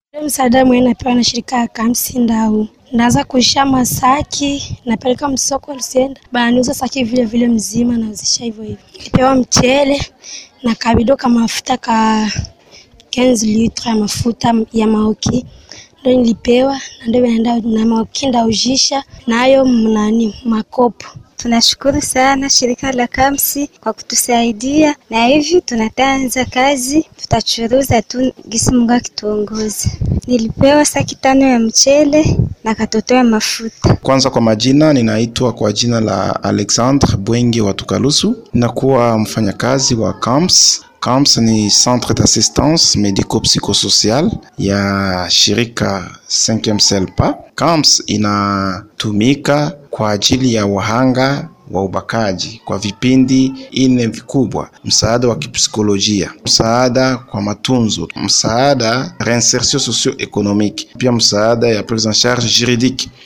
Msaada mwenye napewa na shirika ya Kamsi ndau ndaanza kuisha masaki napeleka msoko Lusenda, bananiuza saki vile vile mzima nauzisha hivyo hivyo. Nipewa mchele na kabido ka mafuta ka 15 litre ya mafuta ya maoki ndo nilipewa, na ndio naenda na maoki ndaujisha nayo mnani makopo Tunashukuru sana shirika la Kamsi kwa kutusaidia, na hivi tunatanza kazi, tutachuruza tu gisi Mungu akituongoza. Nilipewa saki tano ya mchele na katoto ya mafuta. Kwanza kwa majina, ninaitwa kwa jina la Alexandre Bwenge wa Tukalusu, ninakuwa mfanyakazi wa Camps. Camps ni centre d'assistance médico-psychosocial ya shirika 5e Selpa. Camps inatumika kwa ajili ya wahanga wa ubakaji kwa vipindi ine vikubwa: msaada wa kipsikolojia, msaada kwa matunzo, msaada reinsertion socio-economique, pia msaada ya prise en charge juridique.